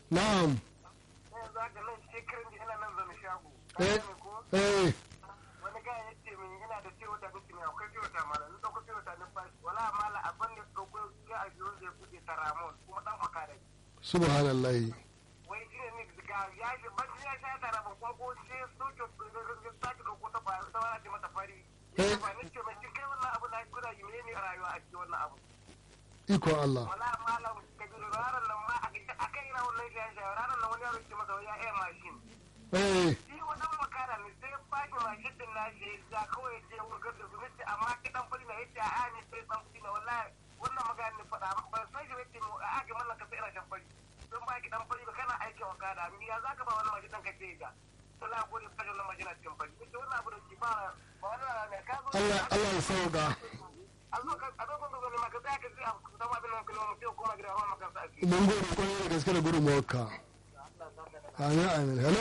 na'am Sai za ka nan shekaran da ina nan zama shago. eh ko? eh Wani gaya ya ce min ina da ciwo ta kuci mai akwai ciwo ta mala. Ni ɗauko ciwo ta numfashi. Wala mala abin da ɗauko ya a biyun zai kuɗe ta ramon kuma ɗan makara. subhanallahi Wai shi ne ni ga ya shi ban ya sha ta ramon kuma ko sai soke sake ɗauko ta ba ta wani ce mata fari. Eh. Ya ba ni ce mai shi kai wannan abu na guda yi ne a rayuwa a cikin wannan abu. iko Allah wala malam kabiru ranar nan ma a kai aka yi rawar nan shaye shaye ranar nan wani yaro ke masa ya iya mashin eh shi wannan makara ne sai ya baki mashin din na shi ya kawai ya je wurgar da su nace amma kidan fari na yace a ne sai dan fari na wallahi wannan magana ne faɗa ban san shi yace mu a ake mallan ka sai ina shan fari don ba ki dan fari ba kana aikin wakada ni ya zaka ba wannan mashin din ka ce ga Allah gode fa wannan mashin a cikin fari nace wannan abu da ki ba ba wannan ne ka zo Allah Allah ya sauka a zo ka a zo ka zo ne ma ka tsaya ka ji a zama abin nan kuma mutum kuma gida hawa maka sa ake mun gode kwarai da gaske da gudunmawarka amin amin hello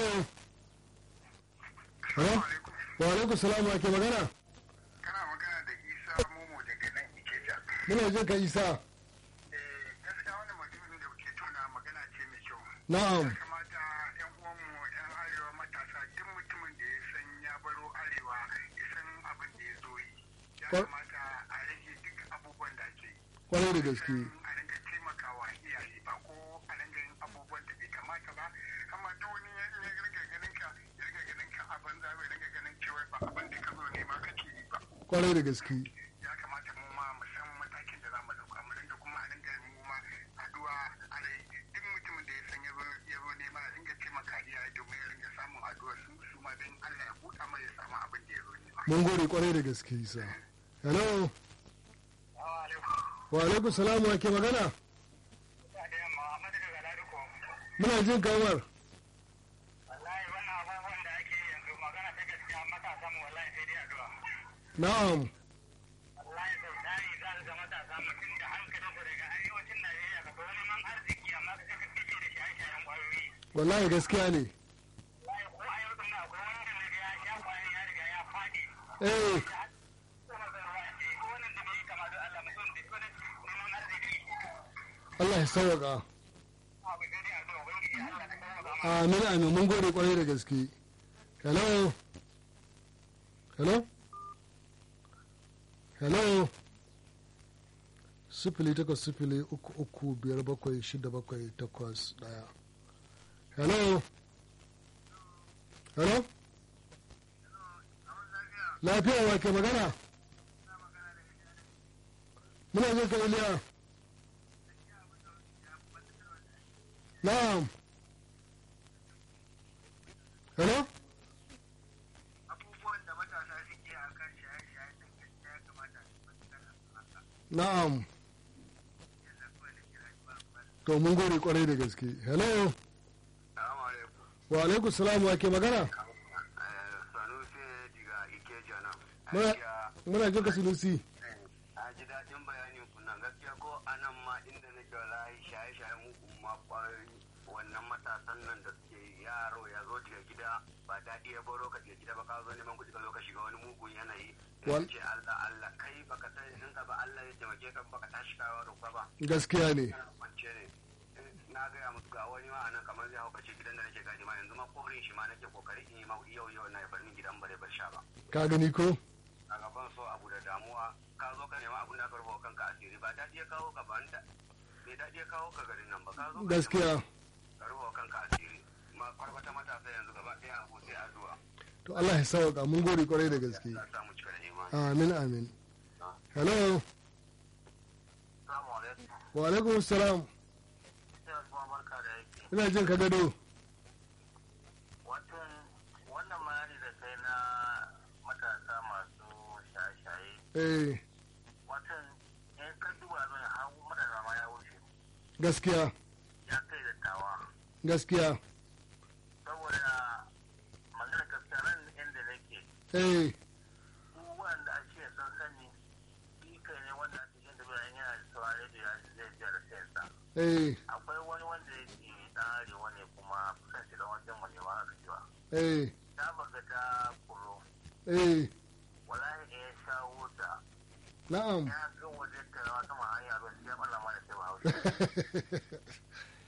hello wa alaikum salam wa ke magana kana magana da isa momo daga nan ikeja muna jin ka isa eh gaskiya wannan mutumin da kuke tona magana ce mai kyau na'am ya kamata yan uwanmu yan arewa matasa duk mutumin da ya san ya baro arewa ya san abin da ya zo yi ya Kwa- kamata a rage duk abubuwan da ake yi kwarai da gaske a ringa taimakawa iyaye ba ko a ringa yin abubuwan da bai kamata ba amma duk wani ya ya ringa ganin ka ya ringa ganin ka a banza bai ringa ganin cewa ba abin da ka zo nema kake yi ba kwarai da gaske ya kamata mu ma mu san matakin da za mu dauka mu dinga kuma a dinga mu ma addu'a a rai duk mutumin da ya san ya zo ya zo nema a dinga taimaka iyaye domin ya dinga samun addu'a su su ma don Allah ya buɗa mai ya samu abin da ya zo nema. mun gode kwarai da gaske isa hello wa alaikum salam wa ke magana Da yamma amma daga Galaduko muna jin kamar wallahi wannan abubuwan da ake yi yanzu magana ta gaskiya matasan mu wallahi sai dai addu'a. na'am Wallahi sau tari za su ga matasa mutum da hankalin su daga arewacin Najeriya ka wani man arziki amma ka ga kake da shaye-shayen ƙwayoyi. wallahi gaskiya ne Wallahi ko a yau din nan akwai wanda na ga ya sha ƙwayoyin ya riga ya faɗi. eh Allah ya sauka amin amin mun gode kwarai da gaske hello hello hello sifili takwas sifili uku uku biyar bakwai shida bakwai takwas daya hello hello lafiya wa ke magana muna jin ka iliya na'am hello abubuwan da matasa suke a kan shaye-shaye da gaskiya ya kamata su fahimtar da su haka na'am yadda kawai da kira ba ba to mun gode kwarai da gaske hello Salamu alaikum. wa alaikum salam wa ke magana Sanusi diga Ikeja nan. Muna- muna jin ka sunusi A ji daɗin bayanin ku nan gaskiya ko a nan ma inda nake wallahi shaye-shaye mugun ma ƙwayoyi wannan matasan nan da suke yaro ya zo daga gida ba daɗi ya baro ka daga gida ba ka zo neman kuɗi ka zo ka shiga wani mugun yanayi. Wal- Ya ce Allah Allah kai baka san in ka ba Allah ya taimake ka baka tashi kawo roƙa ba. gaskiya ne Kana kwance ne. Na gaya musu ga wani ma anan kamar zai haukace gidan da nake gadi ma yanzu ma korin shi ma nake kokari in yi ma yau yau na ya bar min gidan bare bar sha ba. ka gani ko a gaban so abu da damuwa ka zo ka nema abin da aka rubuta kanka asiri ba daɗi ya kawo ka ba da bai daɗi ya kawo ka garin nan ba ka zo ka gaskiya nema ka rubuta kanka asiri ma kwarbata matasa yanzu gaba ɗaya abu sai addu'a to Allah ya sauka mun gode kwarai da gaske za samu cika da imani amin amin hello assalamu alaikum wa alaikum salam sai kuma barka da yake ina jin ka gado watan wannan bayani da kai na matasa masu shaye-shaye eh watan in ka duba zai hau matasa ma ya wuce gaskiya ya kai da tawa gaskiya saboda magana gaskiya nan inda nake eh su wanda ake sun sani shi kai ne wanda ake yin da bayan yana da saurare da ya zai biyar da sayansa eh akwai wani wanda yake dan arewa ne kuma kusan shi da wajen mu ne ma aka cewa eh ta baga ta kuro eh wallahi da ya shawo ta na'am ya ga waje ta rawa sama hanya ba sai ya balla mana sai ba hausa ya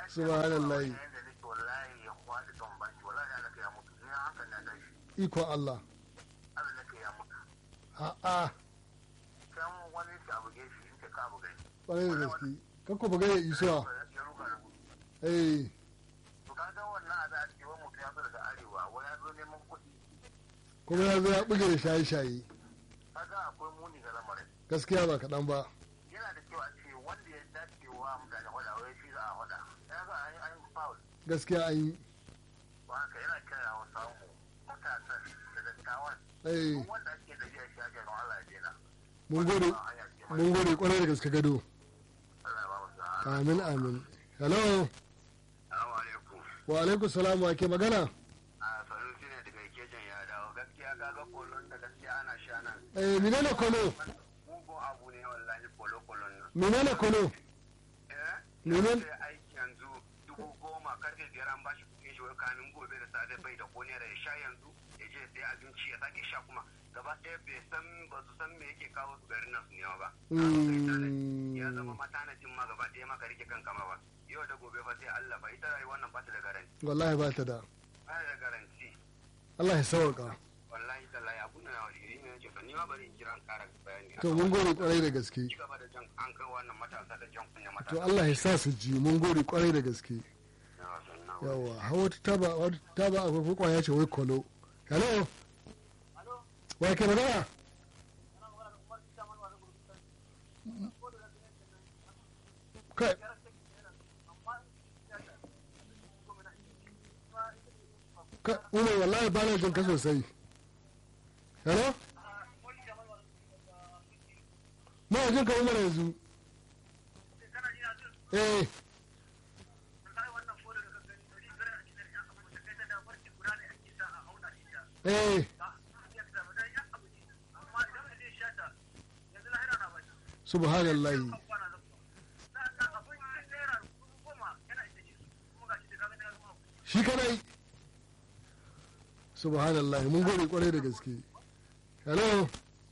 Subhanallah. Yanda nake wallahi ya kwaɗi don baki wallahi Allah ka ya mutu. Ni hankali na tashi. ikon Allah Allah nake ya mutu. a'a Can wani shi abu gefe in ce ka bugai. ƙwarai da gaske kakko buga ya isuwa Ya ruga da gudu. eh To ka ga wannan a za a ce wani mutum ya zo daga arewa wani ya zo neman kuɗi. kuma ya zo ya buge da shaye-shaye Kaga akwai muni ga lamarin. gaskiya ba kaɗan ba Yana da kyau a ce wanda ya dace wa mutane hada wai shi za a hada. Ya ga an yi an yi foul. gaskiya an yi Ba haka yana kira wa samu matasan da dattawan. eh Duk wanda ake da shi ake don Allah ya dena. mun gode mun gode ƙwarai da gaske gado Allah ya ba mu sa'a. amin amin hello Assalamu alaikum. wa alaikum salam wa ke magana A sanusi ne daga kejin ya dawo. Gaskiya ka ga kolon da gaskiya ana sha nan. eh menene kono Mugun abu ne wallahi kolo-kolon nan. menene kono Eh? Menene? Sai aiki yanzu dubu goma karfe biyar an bashi kuɗin shi wai kamin gobe da safe bai da ko naira ya sha yanzu ya je sai abinci ya sake sha kuma gaba ɗaya bai san ba su san me yake kawo su garin nan su nema ba. Ya zama matanacin ma gaba ɗaya maka rike kanka ma ba. Yau da gobe fa sai Allah ba ita rayuwar nan ba ta da garanti. wallahi ba ta da Ba ta da garanti. Allah ya sauka Wallahi tallahi abun da na wajiri ne yake ni ma bari in kira an ƙara bayani. to mun gode ƙwarai da gaske Ci gaba da jan an kai wannan matasa da jan kunya matasa. to Allah ya sa su ji mun gode ƙwarai da gaske Yawa, sannan. yawa hawa wata taba wata taba a farko kwaya ce wai kolo hello wa ke magana kai kai umar wallahi ba na jin ka sosai hello ma jin ka umar yanzu eh eh subhanallah shi kadai subhanallah mun gode kwarai da gaske hello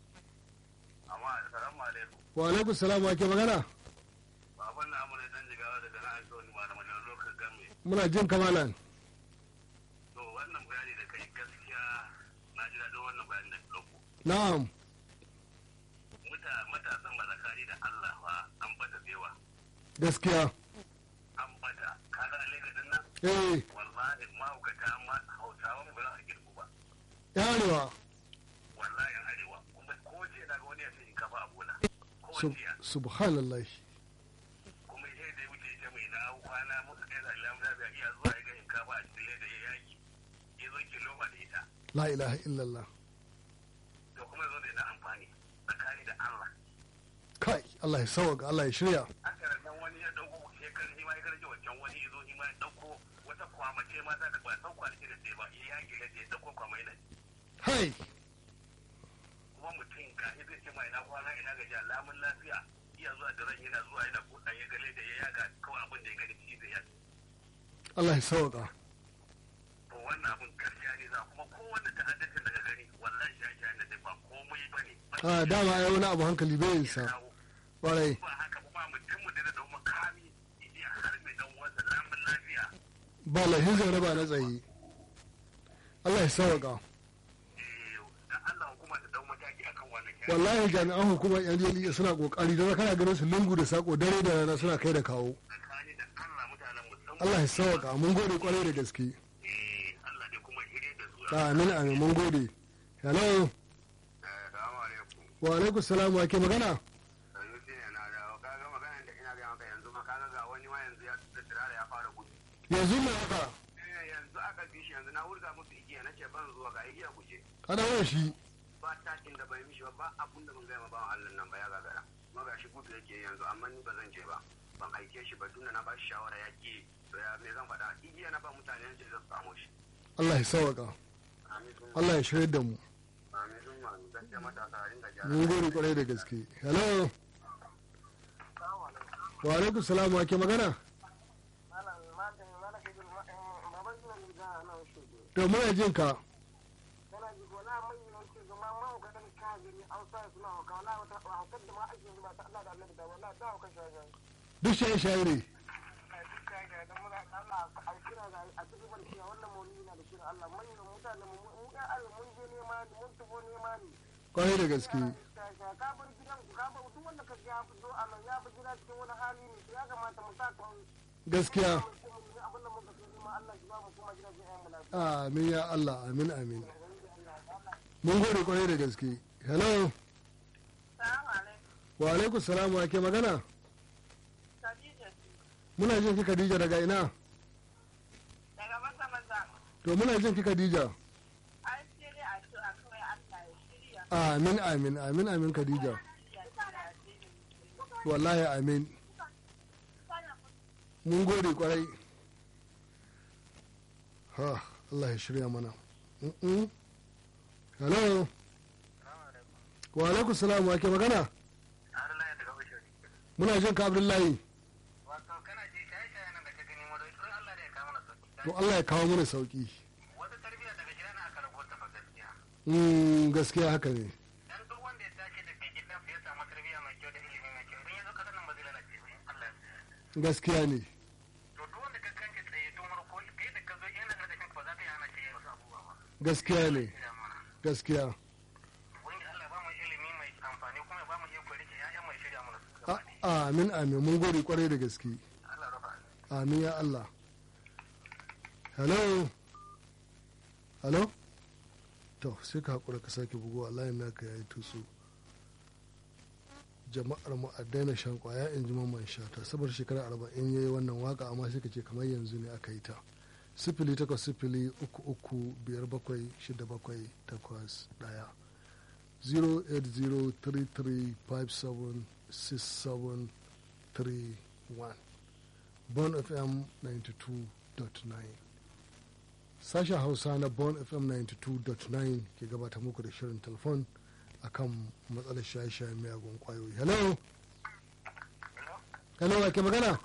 Amma assalamu alaikum. wa alaikum salam wa ke magana Baban na amuna dan jigawa daga na aiko ni malamin da lokacin game. muna jin kamalan To wannan bayani da kai gaskiya na ji daɗin wannan bayani da ɗauko. na'am Muta matasan ba zakari da Allah fa an bata zewa. gaskiya An bata. Kaga alaikadin nan eh wallahi mahaukata ma hausawan ba za a girku ba. yarewa Wallahi an arewa. Kuma ko ce na ga wani ya ce in kafa a bola. Ko Sub- jiya. subhanallah kuma sai da wuce ita mai na kwana muka kai da lamu da iya zuwa ya ga shinkafa a cikin leda ya yaki ya zo ki loma da ita la ilaha illallah to kuma zo da ina amfani tsakani da Allah kai Allah ya sauka Allah ya shirya aka nan wani ya dauko shekar shi ma ya karje wancan wani ya zo shi ma ya dauko wata kwamace ma ta da ba san kwanaki da sai ba ya yaki da ya dauko kwamai nan hai kuma mutum ga shi zai ce ma ina kwana ina gaji alamun lafiya iya zuwa da ran yana zuwa yana buɗa ya gale da ya yaga kawai abin da ya gani shi da ya Allah ya sauka to wannan abin gaskiya ne za kuma kowanne ta'addancin daga gani wallahi shayi da ba komai ba ne a dama ai wani abu hankali bai yin sa kwarai ba haka ba mutum da da makami iya har mai dan wanda lamun lafiya ba lahin zai raba na tsaye Allah ya sauka eh da Allah hukuma ta dau mataki akan wannan kyan wallahi jami'an hukumar yan jeli suna kokari don kana ganin su lungu da sako dare da rana suna kai da kawo tsakani da Allah mutanen musamman Allah ya sauka mun gode kwarai da gaske eh Allah ne kuma shirye da su amin amin mun gode hello Assalamu alaikum wa alaikum salam wa ke magana Sanusi ne na dawo kaga magana da ina ga maka yanzu ma kaga ga wani ma yanzu ya tsira ya fara gudu yanzu ne haka eh yanzu aka bi shi yanzu na wurga musu igiya nace ban zuwa ga igiya guje ana wani shi ba takin da bai mishi ba ba abun da mun gaya ma bawan Allah nan ba ya gagara kuma ga shi gudu yake yanzu amma ni ba zan je ba ban aike shi ba tunda na ba shi shawara ya ki to ya me zan faɗa igiya na ba mutane yanzu zan samu shi Allah ya sauka amin sun Allah ya shirya da mu amin sun ma gaskiya matasa a ringa gyara mun gode kwarai da gaske hello wa alaikum salam wa ke magana to muna jin ka duk shaye shaye ne idan muna Allah a kira ga a cikin barci wannan maulidi na da kira Allah manyan mutane mu mu ya Allah mun je nema ne mun tubo nema ne kwarai da gaske ka bar gidan ku ka bar duk wanda ka ya fito a nan ya fi gida cikin wani hali ne ya kamata mu sa kan gaskiya abin da muka so nema Allah shi ba mu kuma gidajen ƴan mu lafiya amin ya Allah amin amin mun gode kwarai da gaske hello Salamu alaikum. wa alaikum salam wa ke magana Khadija ce. muna jin ki Khadija daga ina Daga maza maza. to muna jin ki Khadija An shirya addu'a kawai Allah ya shirya. amin amin amin amin Khadija Ya shirya wallahi amin mun gode kwarai ha Allah ya shirya mana Mm-mm. hello wa alaikum salam wa ke magana Abdullahi daga Bashiri. muna jin ka Abdullahi Wato kana ji shaye shaye nan da ka gani mu don Allah da ya kawo mana sauki. to Allah ya kawo mana sauki Wata tarbiyya daga gida na aka rago ta fa gaskiya. Mm, gaskiya haka ne Dan duk wanda ya tashi daga gidan ya samu tarbiyya mai kyau da ilimi mai kyau idan ya zo kasar nan ba zai lalace ba in Allah ya yarda. gaskiya ne To duk wanda ka kanke tsaye tun farko kai da ka zo yana da kanka ba za ka yi hana shi ya wasu abubuwa ba. gaskiya ne Ina mana. gaskiya Wanda Allah ya ba mu ilimi mai amfani kuma ya ba mu iko rike ya'ya mai shirya mana su A- gaba ɗaya. amin amin mun gode kwarai da gaske Allah rafa. amin ya Allah hello hello to sai ka haƙura ka sake bugu Allah ya naka ya yi tusu jama'ar mu a daina shan kwaya in ji mamman shata saboda shekara arba'in ya yi wannan waka amma sai ka ce kamar yanzu ne aka yi ta sifili takwas sifili uku uku biyar bakwai shida bakwai takwas ɗaya 08033576731 Bon FM 92.9 Sashen Hausa na Bon FM 92.9 ke gabata muku da shirin telefon akan matsalar shaye-shaye miyagun kwayoyi. Hello? Hello, wa ke magana?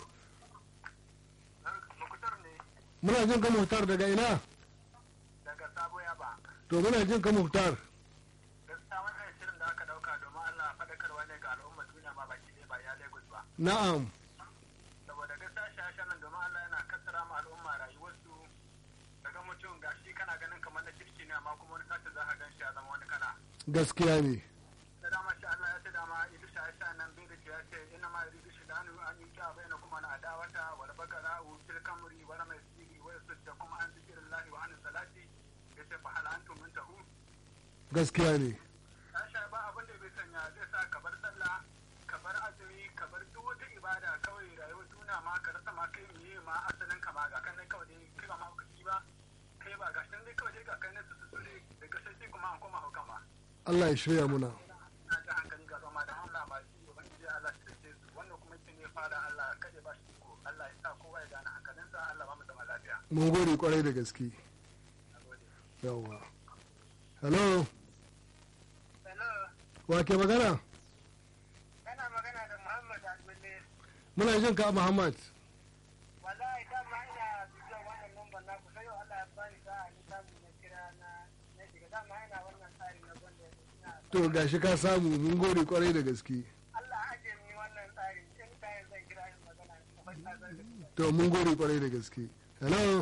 Mukutar ne Muna jin ka muhtar daga ina? daga sabo ya ba. To muna jin ka muhtar. Gaskiya wannan shirin da aka dauka domin Allah faɗakarwa ne ga al'ummar duniya ma baki ɗaya ba ya Lagos ba. Na'am, Saboda gaskiya shashen nan domin Allah yana kassara ma al'umma rayuwarsu daga mutum gashi kana ganin kamar na kirki ne amma kuma wani sata za ka gan shi ya zama wani kala. gaskiya ne. Da dama shi Allah ya ce dama idu shashen nan bai da ce ya ce ina ma idu shi danu an yi kya bai na kuma na adawata wal bakara u fil kamri wala mai siri wa da kuma an zikirin lahi wa an salati ya ce fa hal antum muntahu Gaskiya ne. Sasha ba abin da bai sanya zai sa ka bar sallah, ka bar azumi, ka bar duk wata ibada kawai rayuwar duniya ma ka rasa ma kai miye ma asalin ka ma ga kan dai kawai dai kai ba ma hukaci ba, kai ba ga dai kawai dai ga kai na su su ne daga sai kuma an koma hukan ba. Allah ya shirya muna. Na ji hankali ga zama da Allah ma shi ubangiji Allah shi dace su wannan kuma yake ne fara Allah kada ba shi iko Allah ya sa kowa ya gane hankalinsa Allah ba mu zama lafiya. Mun gode kwarai da gaske. Nagode. Yawwa. Hello, Hello, wa ke magana? kana magana da Muhammad Abdullahi. Muna jin ka Muhammad. wallahi dama ina bibiyar wannan lambar na kusa yau Allah ya bani sa'a ni samu na kira na na shiga dama ina wannan tsari na gwanda ina To gashi ka samu mun gode kwarai da gaske. Allah aje ni wannan tsari in ta yin zan kira shi magana ko ba ta zan To mun gode kwarai da gaske. Hello,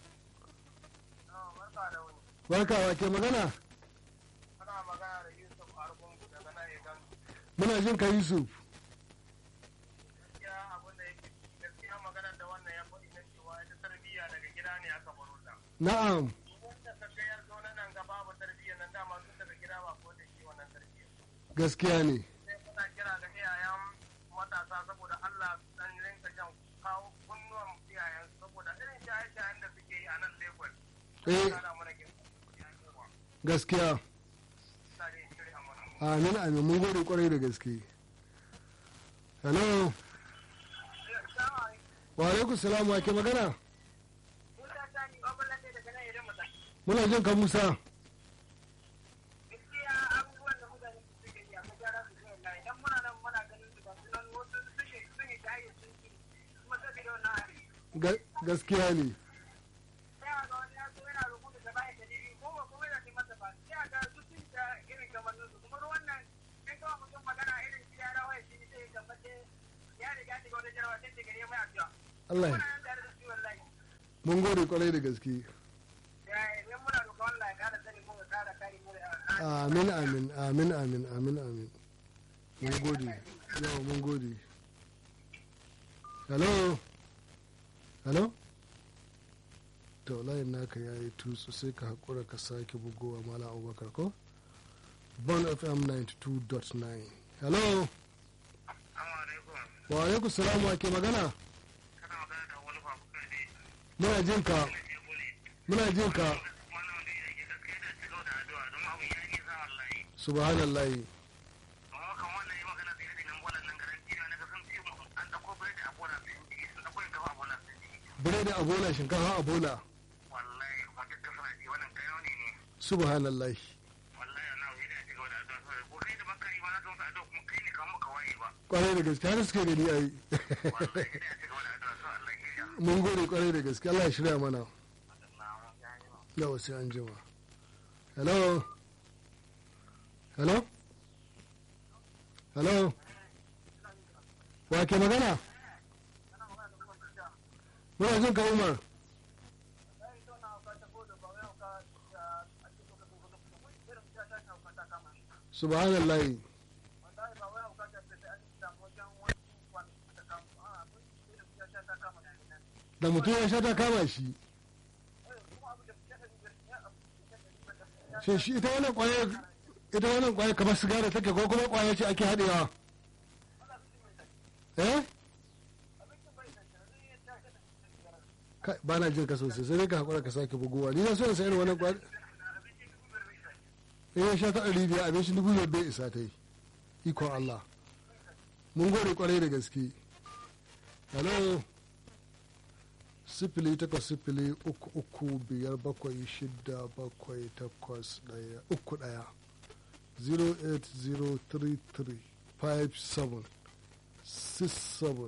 barka da wani barka wa ke magana? ana magana da Yusuf Argungu daga nan Igan Muna jin ka Yusuf. gaskiya abin da yake gaskiya magana da wannan ya faɗi na cewa ita tarbiyya daga gida ne aka baro ta Na'am, wanda ka ga ya zo nan ga babu tarbiyya nan dama tun daga gida ba ko da shi wannan tarbiyya gaskiya ne. sai muna kira ga iyayen matasa saboda Allah dan rinka jan kawo kunnuwan iyayen saboda irin shaye-shayen da suke yi a nan Lagos. Eh. Kana mana girma. Gaskiya. Sa dai shirya mana. Amin amin mun gode kwarai da gaske. Hello, wa alaikum salam wa ke magana? Musa Sani, Obalande daga nan idan mutum. Muna jin ka Musa. Gaskiya abubuwan da mutane suke yi a magyara su zuwa lai. Dan muna nan muna ganin su ba su nan wasu sun yi sun yi shaye sun yi kuma saboda wannan hari. Ga- Gaskiya ne. sai a ga wani ya zo yana rubuta da bayan dalili ko ba kuma yana neman masa ba sai a ga su sun ta irin kamar su kuma ruwan nan in kawai mutum magana irin shi ya rawa shi ne sai kamar dai ya riga shiga wani jarawa sai daga neman addu'a Allah muna ya nan tare da su wallahi. mun gode kwarai da gaske Ya ne muna roƙon Allah ya ƙara sani mu ya ƙara kare mu da amin amin amin amin amin amin mun gode yawa mun gode hello hello to layin naka ya yi tutsu sai ka haƙura ka sake bugowa mala abubakar ko bon fm 92.9 hello wa alaikum salamu ake magana kana magana da wani babuka ne muna jin ka muna jin ka wannan wanda ya ke gaskiya da cigaba da addu'a don abu ya yi sa wallahi subhanallahi amma kan wannan yi magana sai hadin nan bolan nan garanti na ga sun ce mu an dauko bai da abola sun ji sun dauko gaba abola sun ji biredi a bola shinkafa a bola wallahi ba ta suna ji wannan kayo ne ne subhanallahi wallahi ana yi da cigaba da addu'a sai ko kai da baka yi ma na ga addu'a kuma kai ne kan maka waye ba kwarai da gaske har suke gani ai wallahi da cigaba da addu'a sai Allah ya yi mun gode kwarai da gaske Allah ya shirya mana yawa sai an jima hello hello hello wa ke magana muna jin ka umar subhanallahi da mutum ya sha ta kama shi shin shi ita wannan kwaye ita wannan kwaye kamar sigara take ko kuma kwaye ce ake haɗewa eh Kai, ba na jin ka sosai sai dai ka haƙura ka sake bugowa ni na so in sayar wannan kwaye in ya sha ta ɗari biyar abin shi dubu biyar bai isa ta yi ikon Allah mun gode kwarai da gaske hello sifili takwas sifili uku uku biyar bakwai shida bakwai takwas ɗaya uku ɗaya 08033 57 67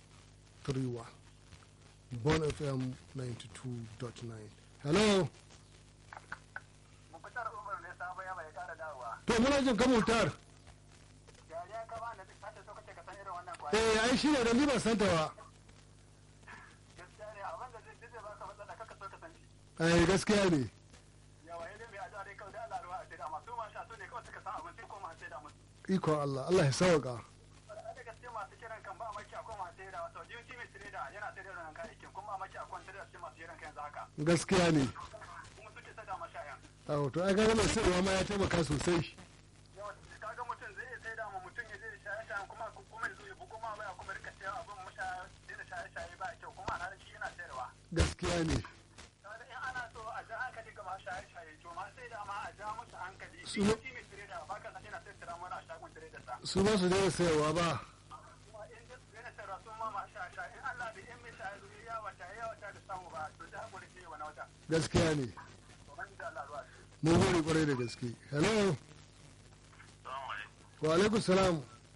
31 Bon FM 92.9 Hello Mukutar Umar ne sabo ya bai ƙara dawowa. to muna jin kamutar Yariya ka ba da duk sata so kace ka san irin wannan kwaya. eh ai shi ne da ni ban santa ba Gaskiya ne abin da zai zai baka matsala kaka so ka san shi. ai gaskiya ne Yawa ya mai addu'a dai kawai da Allah ruwa a sai da masu ma sha so ne kawai suka san abin sai koma sai da musu. ikon Allah Allah ya sauka da gaske masu kiran kan ba maki akwai masu sayar da wato jiyoci mai sayar da yana sayar da nan kayayyakin kuma maki akwai sayar da cikin masu kiran kan yanzu haka gaskiya ne kuma suke sada mashayan a to ai ga mai sayarwa ma ya taimaka sosai yawa kaga mutum zai iya sayar da ma mutum ya je da shaye-shayen kuma kuma ya zo ya bugo ma waya kuma rika cewa abin mashaya sai da shaye-shaye ba kyau kuma ana shi yana sayarwa gaskiya ne kaga in ana so a ja hankali ga masu shaye-shaye to ma sai da ma a ja musu hankali Su- jiyoci mai sayar da ba ka san yana sayar da mana a shagon sayar da sa su ba su daina sayarwa ba kuma in da yana sayarwa sun ma masu shaye-shaye in Allah bai in mai shaye zo ya wata ya wata da samu ba to da hakuri sai wani wata gaskiya ne to ban da Allah ruwa mun gode kwarai da gaske hello Assalamu alaikum wa alaikum salam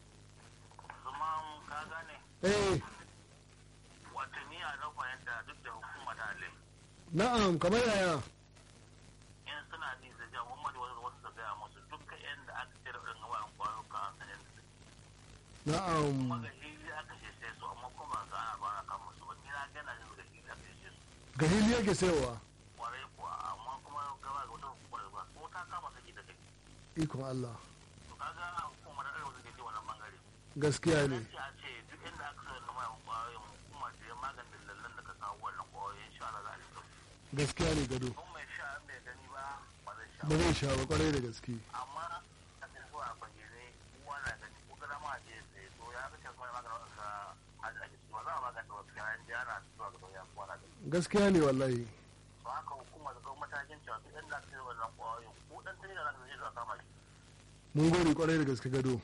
zama ka gane eh wato ni a na fahimta duk da hukuma ta alai na'am kamar yaya in suna ji da jan Muhammadu wasu wasu su gaya musu dukkan yan da aka tsira ɗin gabarin kwayoka a sanin da na'am kuma ga hili aka ce sai su amma kuma ga ana ba na kan musu ba ni na gana jin ga hili aka ce su ga hili yake sayarwa kwarai kuwa amma kuma gaba ga wata hukumar ba ko ta kama saki da kai ikon Allah to kaga hukumar arewa suke ce wannan bangare gaskiya ne nan ce a ce duk inda aka sayar da mayan kwayoyin hukuma da ya maganin lallan da ka kawo wannan kwayoyin sha Allah za a rika gaskiya ne gado kun mai sha in bai gani ba ba zai sha ba zai sha ba kwarai da gaske amma a cikin zuwa bayyane uwa na gani ko kada ma je sai to ya kace kuma maganin wanda hajji ake cewa za a magana da wasu kayan jana zuwa ga ya kuma na gani gaskiya ne wallahi to haka hukuma da gwamnati matakin cewa duk inda aka sayar wannan kwayoyin ko dan tare da za ka je zuwa kama shi mun gode kwarai da gaske gado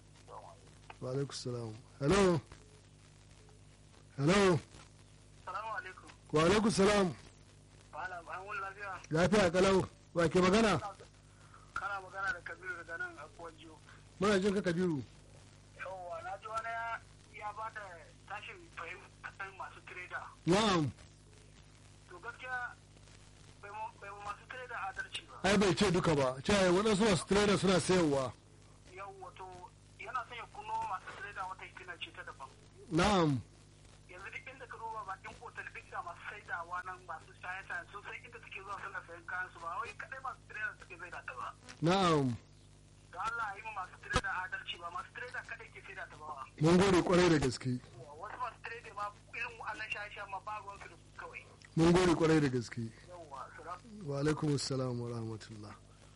wa alaikum salam hello hello Salamu alaikum. wa alaikum salam Malam an wani lafiya. lafiya kalau wa ke magana Kana magana da Kabiru daga nan a Kuwajiyo. muna jin ka kabiru Yawwa na ji wani ya- ya ba da tashin fahimta kan masu tireda. na'am To gaskiya bai mu bai mu masu tireda adalci ba. ai bai ce duka ba ce ai waɗansu masu trader suna sayarwa Yawwa to yana son ya kuno masu tireda wata hikima ce ta daban. na'am Yanzu duk inda ka duba bakin kotar duk da masu saidawa nan masu shaye-shaye sun san inda suke zuwa suna sayan kayan su ba wai kadai masu tireda suke saida ta ba na'am da Allah yi ma masu tireda adalci ba masu tireda kadai ke saida ta ba mun gode kwarai da gaske wasu masu tireda ma irin wa'annan shaye-shaye ma ba ruwansu da su kawai mun gode kwarai da gaske yawwa su ra- wa alaikum assalam wa rahmatullah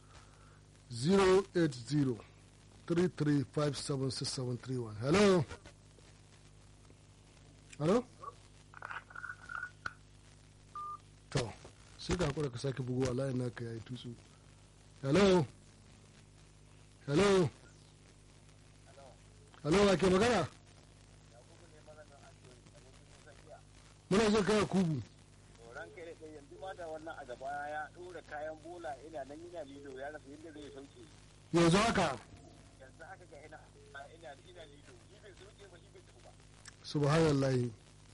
080 33576731 hello hello to sai ka hakura ka sake bugu a layin naka yayi tutsu hello hello hello wa ke magana muna jin kaya kubu ran kai da kai yanzu ma da wannan a gaba ya ɗora kayan bola ina nan ina lilo ya rasa yadda zai sauke yanzu haka yanzu haka ga ina ina ina lilo shi bai sauke ba shi bai tafi ba subhanallahi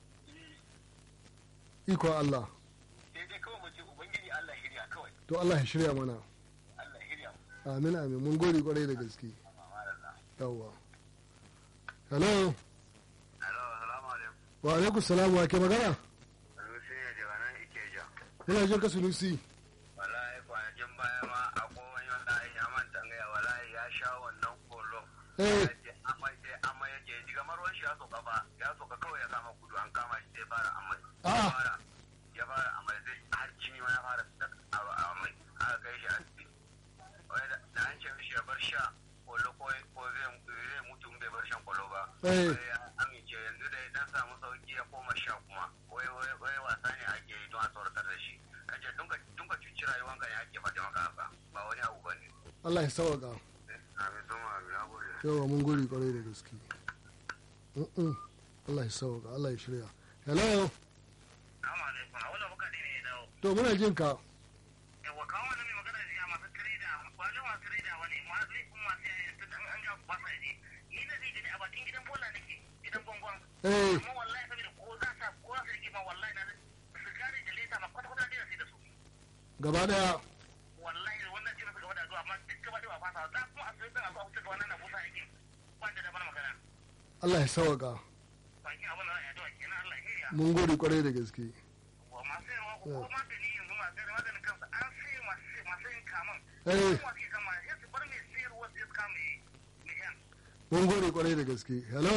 ikon Allah sai dai kawai mu ce ubangiji Allah shirya kawai to Allah ya shirya mana Allah shirya mu amin amin mun gode kwarai da gaske yawwa hello Hello, salamu alaikum. wa alaikum salam wa ke magana Rusi ne daga nan Ikeja. muna jin ka sunusi Wallahi kwanakin baya ma a kowane wanda ya manta gaya wallahi ya sha wannan kolo. Eh. Ya je amai sai amai yake ji kamar ruwan shi ya soka fa ya soka kawai ya kama kudu an kama shi sai fara amai. Ah. Ya fara ya fara amai sai har jini ma ya fara fitar a- a amai. Aka kai shi asibiti. Wai da da an ce mishi ya bar sha kolo ko ko zai zai mutu in bai bar shan kolo ba. Eh. Wai ya amince yanzu da ya dan samu sauki ya koma sha kuma. Wai wai wai wasa ne ake yi don a tsoratar da shi. Kace dunka dunka cuci rayuwanka ne ake faɗi maka haka ba wani abu bane. Allah ya sauka Amin sun amin na gode. yawa mun gode kwarai da gaske Mm-mm. Allah ya sauka Allah ya shirya hello Assalamu alaikum. A wannan muka ne ne dawo. to muna jin ka Yawa kawo wannan mai magana jiya masu tireda wani masu tireda wani masu kuma masu yayin tun an an ga ba sa ji. Ni na zai gani a bakin gidan bola nake gidan gwangwan. eh Amma wallahi saboda ko za sa ko za su rike ma wallahi na sigari da leta ma kwata kwata dai sai da su. gaba daya Wallahi wannan jina su gaba da zuwa amma duk gaba da ba fasa za kuma a sai a zuwa wuce ga wannan na busa yake. Ba da da mana magana. Allah ya sauka Bakin abin da za a yi addu'a kenan Allah ya iya. mun gode kwarai da gaske wa masu yin ko magani yanzu masu yin maganin kansa an sai masu masu yin kamun Eh. kuma ke kama sai su bar mai sayarwa sai su kama mai mai yan mun gode kwarai da gaske hello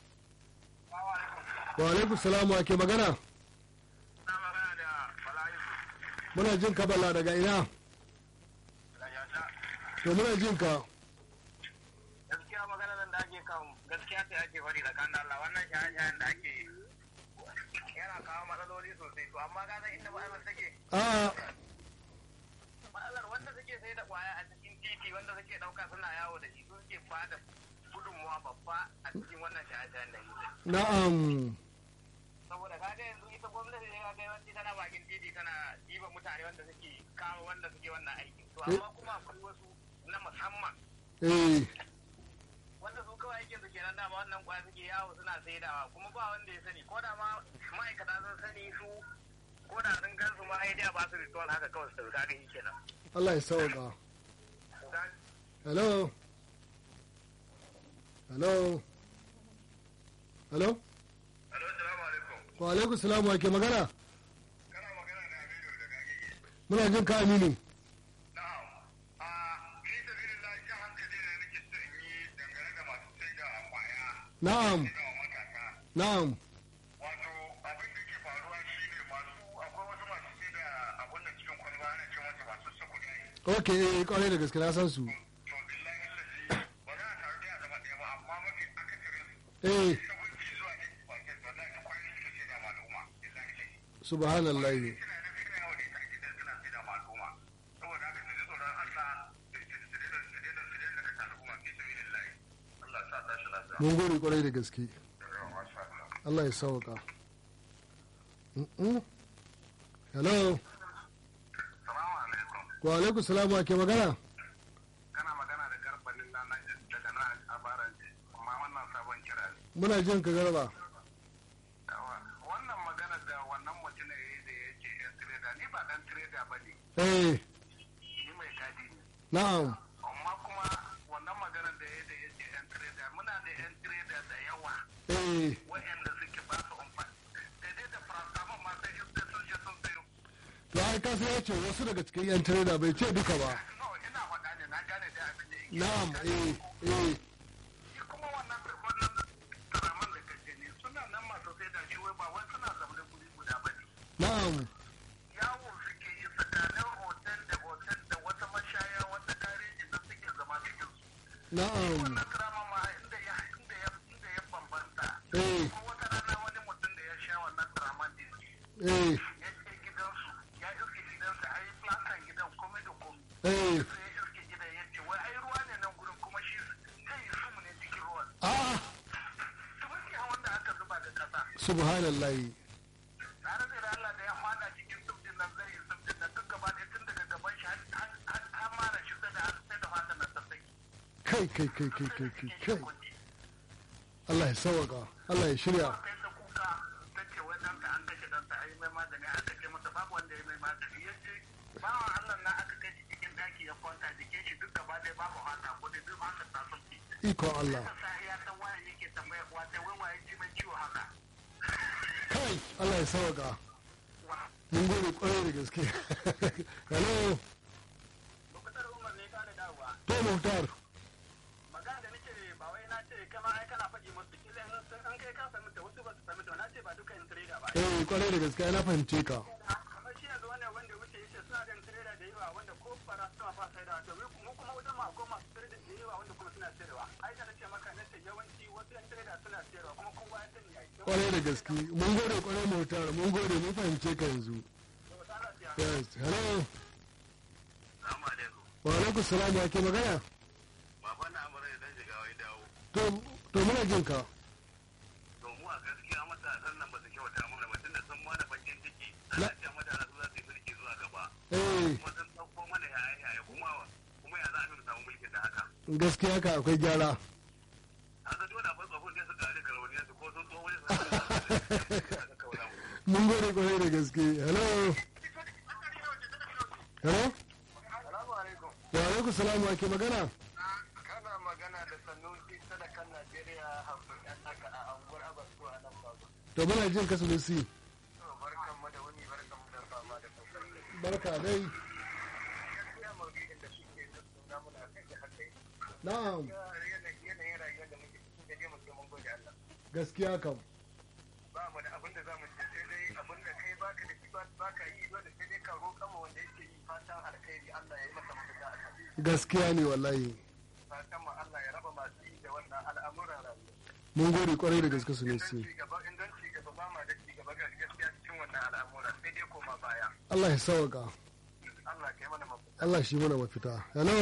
wa alaikum salam wa ke magana na magana da bala'i muna jin ka bala daga ina da yata to muna jin ka gaskiya magana nan da ake kan gaskiya sai ake fari da kan Allah wannan shaye-shayen da ake yi yana kawo matsaloli sosai to amma ga inda matsalar take a matsalar wanda suke sai da kwaya a cikin titi wanda suke dauka suna yawo da shi su suke bada gudunmuwa babba a cikin wannan shaye-shayen da yi na'am saboda kaga yanzu ita gwamnati ne kaga yawanci tana bakin titi tana diba mutane wanda suke kawo wanda suke wannan aikin to amma kuma akwai wasu na musamman eh wanda su kawai aikin su kenan dama wannan kwaya suke yawo suna saidawa kuma ba wanda ya sani ko da ma ma'aikata sun sani su ko da sun gan su ma ai dai ba su ritual haka kawai su kaga shi kenan Allah ya sauka hello hello hello Alo, assalamu alaikum. wa alaikum salam wa ke magana Kana magana da Aminu da Gagigi. muna jin ka aminu Na'am. A fi sabilillah jan hankali ne nake so in yi dangane da masu sai da kwaya na'am da matasa. na'am Wato abin da ke faruwa shine masu akwai wasu masu sai da abun nan cikin kwalba ana ce masa masu sukuni. ok eh kwarai da gaske na san su To billahi lazi ba za a taru da zama ɗaya ba amma mafi akasarin eh sabunci zuwa ne bakin ba za ta kwari suke sai da maluma. Billahi lazi. subhanallahi Suna da suna yawo da ita a gidan suna sai da maluma. Saboda haka su ji tsoron Allah su daina su daina su daina kashe al'umma fi sabilillah. Allah sa tashi lafiya. mun gode kwarai da gaske Yawa, masha Allah. Allah ya sauka Mm-mm. hello Salamu alaikum. wa alaikum salam wa ke magana Kana magana da garbanin lana daga nan a baranje, amma wannan sabon kira ne. muna jin ka garba Yawa, Wannan magana da wannan mutum ne da ya ce yan tireda, ni ba dan tireda ba ne, eh ni mai gadi ne. na'am Amma kuma wannan magana da ya da ya ce yan tireda, muna da yan tireda da yawa eh waɗanda suke ba su umfani. Daidai da paracetamol ma sai in sun je sun ai ka sai ya ce wasu daga cikin yan tireda bai ce duka ba no ina faɗa ne na gane da abin da yake na'am eh eh shi kuma wannan wannan taraman da kake ne suna nan masu sai da shi wai ba wai suna zaune guri guda ba ne na'am yawo suke yi tsakanin hotel da hotel da wata mashaya wata gareji da suke zama cikin su na'am wannan taraman ma inda ya inda ya inda ya bambanta eh ko wata rana wani mutum da ya sha wannan taraman din eh ya je gidansu ya iske gidansa a yi plantan gidan komai da komai eh sai ya iske gidan ya ce wai ai ruwa ne nan gurin kuma shi zai yi sumu ne cikin ruwan a'a tumunki a wanda aka zuba da kasa subhanallahi na rage da Allah da ya fada cikin subjin nan zai yi subjin nan duk gaba ɗaya tun daga gaban shi har mara shi sai da sai da fata na sassaki kai kai kai kai kai kai kai Allah ya sawaka Allah ya shirya kai ta kuka ta ce wai ɗanka an kashe ɗanka a yi mai magani aka ce masa babu wanda ya mai magani ya ce bawan Allah na aka kai shi cikin daki ya kwanta jikin shi duk gaba ɗaya babu haka ko da duk haka ta sauki ikon Allah ta sa ya san waye yake tambaya wata wai waye ji mai ciwo haka kai Allah ya sawaka wa mun gode kwarai da gaske hello Lokutar Umar ne ka da dawowa. to Muhtar Magana da nake ba wai na ce kama ai kana faɗi musu kila in sun an kai ka sami ta wasu ba su sami ta na ce ba duka yin trader ba. eh kwarai da gaske na fahimce ka Kamar shi yanzu wannan wanda wuce yace suna da yin trader da yawa wanda ko fara suna ba sai da to mu kuma wajen ma akwai masu trader da yawa wanda kuma suna sayarwa. Ai da nace maka nace yawanci wasu yan trader suna sayarwa kuma kowa ya sani ai. kwarai da gaske mun gode kwarai Muhtar mun gode mun fahimce ka yanzu yes hello Salamu alaikum. wa alaikum salam wa ke magana Baban na amurai dan shiga wai dawo. to to muna jin ka To mu a gaskiya matasan nan ba su kyauta mana ba tunda sun mana bakin ciki. Na- Ana ce matasa su za su yi mulki zuwa gaba. eh Kuma sun ɗauko mana yaya yaya kuma kuma ya za a mu samu mulkin da haka. gaskiya ka akwai gyara Haka dole akwai tsofin da suka rika rauniyar su ko sun tsoho ne su kaura mu. mun gode kwarai da gaske hello hello Assalamu alaikum wa alaikum salam wa ke magana kana magana da sanusi sadakan Najeriya hamsin ɗan naka a anguwar Abasu a nan babu. to muna jin ka sulusi Barkan mu da wuni barkan mu da fama da kokari. barka dai Gaskiya maudu'in da suke nuna muna kan shi haka yake. na'am Yanayin rayuwar da muke cikin da dai mu ce mun gode Allah. gaskiya kam Ba mu da abin da za mu ce sai dai abin da kai baka da shi ba baka yi dole sai dai ka roƙa ma wanda yake yi fatan alkhairi Allah ya yi masa mafita a kan. gaskiya ne wallahi Fatan mu Allah ya raba masu yi da wannan al'amuran rayuwa. mun gode kwarai da gaske sulusi Idan ci gaba idan ci gaba ba ma da ci gaba ga gaskiya cikin wannan al'amura sai dai koma baya. Allah ya sawaka Allah ka yi mana mafita. Allah shi mana mafita hello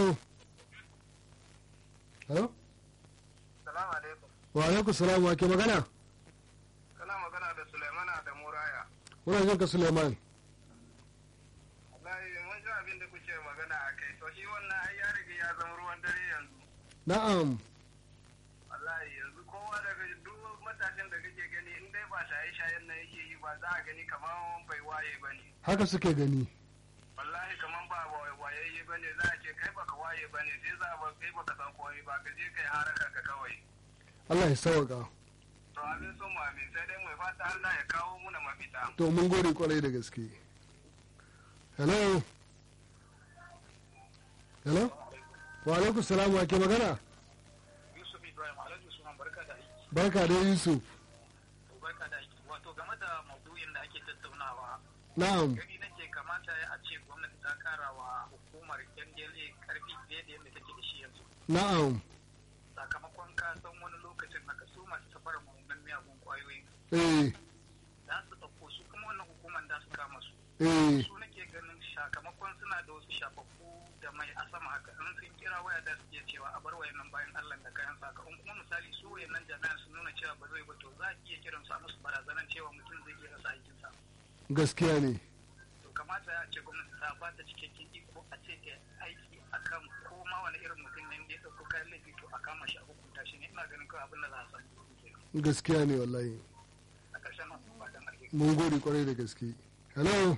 hello Salamu alaikum. wa alaikum salam wa ke magana Kana magana da Sulaimana da Muraya. muna jin ka Suleiman Wallahi mun ji abin da kuke magana a kai. To shi wannan ai ya riga ya zama ruwan dare yanzu. na'am Wallahi yanzu kowa daga duk matashin da kake gani in dai ba shaye-shayen nan yake yi ba za a gani kamar bai waye ba ne. haka suke gani Wallahi kamar ba wayayye ba ne za a ce kai baka waye ba ne sai za a ba kai baka san komai ba ka je kai harakan ka kawai. Allah ya sawaka To amin so mu amin sai dai mu fata Allah ya kawo muna mafita. to mun gode kwarai da gaske hello hello wa alaikum salam wa ke magana Yusuf Ibrahim Alhaji Usman barka da aiki. barka da Yusuf Barka da aiki. Wato game da maudu'in da ake tattaunawa na'am gani nake kamata a ce gwamnati ta kara wa hukumar NDLA karfi fiye da yadda take da shi yanzu. na'am Sakamakon ka san wani lokacin haka su masu safarar mummunan miyagun kwayoyi eh za su ɗauko su kuma wannan hukumar da su kama su. eh Su nake ganin sakamakon suna da wasu shafaffu da mai a sama haka in sun kira waya da su iya cewa a bar wayannan bayan Allah da kayan saka in kuma misali su wayannan jami'an sun nuna cewa ba zai ba to za a iya kiran su a musu barazanan cewa mutum zai iya rasa aikinsa. gaskiya ne to kamata ya ce gwamnati ta ba ta cikakken iko a ce ta aiki akan ko ma wani irin mutum ne da ya ɗauko kayan laifi to a kama shi a hukunta shi ne ina ganin kawai abin da za a san kenan gaskiya ne wallahi a ƙarshen masu fatan alheri mun gode kwarai da gaske hello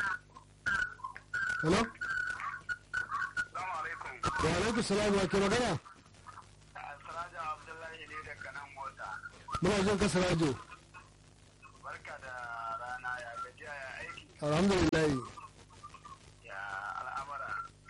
hello Assalamu alaikum. wa alaikum salam wa ke magana Siraja Abdullahi ne daga nan mota. muna jin ka Sirajo Barka da rana ya gajiya ya aiki. alhamdulillah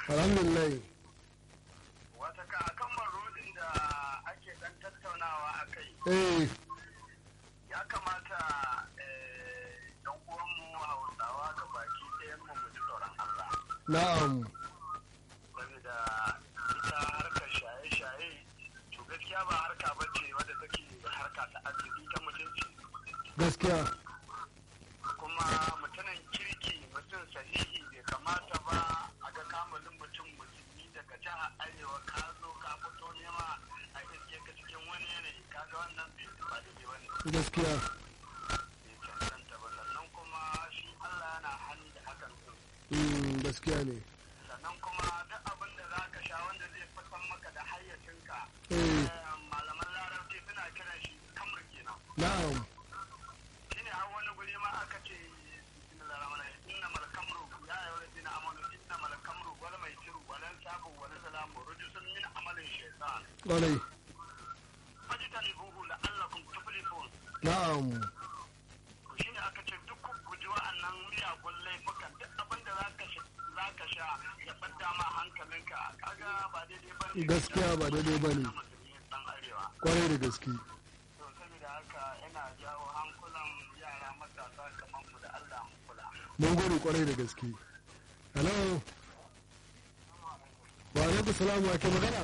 alhamdulillah wata ka akan marudin da ake dan tattaunawa a kai eh ya kamata dan uwanmu hausawa ga baki ɗayan mu mu ji tsoron Allah na'am saboda ita harkar shaye-shaye to gaskiya ba harka ba ce wadda take harka ta arziki ta mutunci gaskiya kuma mutumin kirki mutum sahihi bai kamata ba a ga kamalin mutum musulmi daga jihar arewa ka zo ka fito nema a iske ka cikin wani yanayi kaga wannan bai ba daidai ba ne gaskiya bai cancanta ba sannan kuma shi Allah yana hannu da hakan din Mm, gaskiya ne sannan kuma duk abin da za ka sha wanda zai fitan maka da hayyacinka eh eh, malaman larabci suna kiran shi kamar kenan na'am shine har wani guri ma aka ce bismillahir rahmanir rahim inna mal kamru ya ayyuhal ladina amanu inna mal kamru wal maisiru wal ansabu wal zalamu rujsun min amalin shaytan kwarai fajtanibuhu la'allakum tuflihun na'am to shine aka ce duk ku guji wa'annan miyagun laifukan duk abin da zaka sha zaka sha ya fadda ma hankalinka kaga ba daidai bane Gaskiya ba daidai bane. Na musulmi dan arewa kwarai da gaske to saboda haka ina jawo hankulan yara matasa kamar mu da Allah mu kula mun gode kwarai da gaske hello wa alaikum salam wa ke magana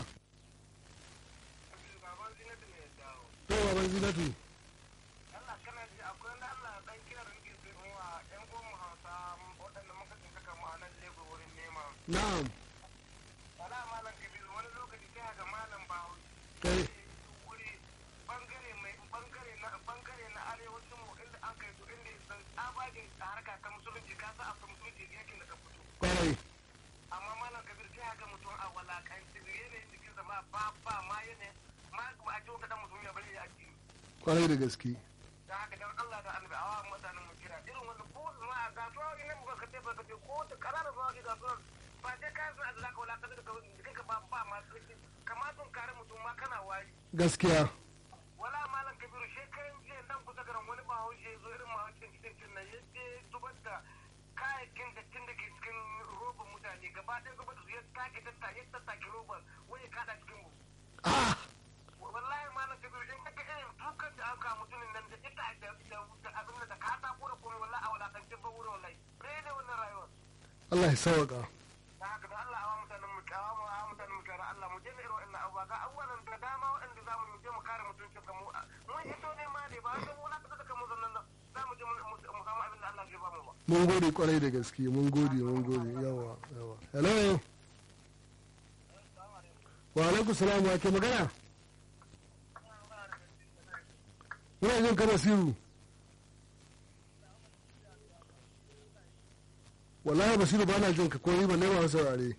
baban zinatu ne ya dawo to baban zinatu Allah kana ji akwai wanda Allah dan kira rinki su wa ƴan uwan mu Hausa waɗanda muka tsinka kama a nan Lagos wurin nema na'am wala malam Kabiru wani lokaci sai ga malam Bawo eh wuri bangare mai bangare na bangare na arewacin mu inda an kai su inda san tsabagen harka ta musulunci ka sa akwai musulunci yakin da ka fito kwarai amma malam Kabir sai ga mutum a walakanci yanayin jikin sa ma ba ba ma yanayin ma ba a ce ka dan mutum ya bari ya addini kwarai da gaske da haka dan Allah da annabi awa mutanen mu kira irin wannan ko ma a gasuwa ina mu ka tafi ka ce ko ta karara zuwa ga gasuwa ba sai ka san azza ka wala ka da kai ka ba ba ma kamatun kare mutum ma kana wari gaskiya wala malam kabiru shekaran jiya dan kusa garan wani bahaushe ya zo irin mahaushin cikin nan ya je zubar da kayayyakin dattin da ke cikin roban mutane gaba ɗaya zubar da su ya take tatta ya tattake roban wani ya kada cikin mu ah wallahi malam kabiru in kaga irin dukan da aka mutumin nan da ita da da abin da ka ta kura kuma wallahi a wulakancin ba wurin wallahi bai ne wannan rayuwar Allah ya sauka da haka da Allah awa mutanen mu kawo mu awa mutanen mu kare Allah mu je da irin wannan abubuwa ga abubuwan da dama waɗanda za mu je mu kare mutuncin ka mu mun hito ne ma ne ba wai don wulakanta da kamu zannan nan za mu je mu mu samu abin da Allah zai ba mu ba mun gode kwarai da gaske mun gode mun gode yawa yawa hello wa alaikum salam wa ke magana muna jin ka basiru wallahi basiru ba na jin ka ko ni ba nema saurare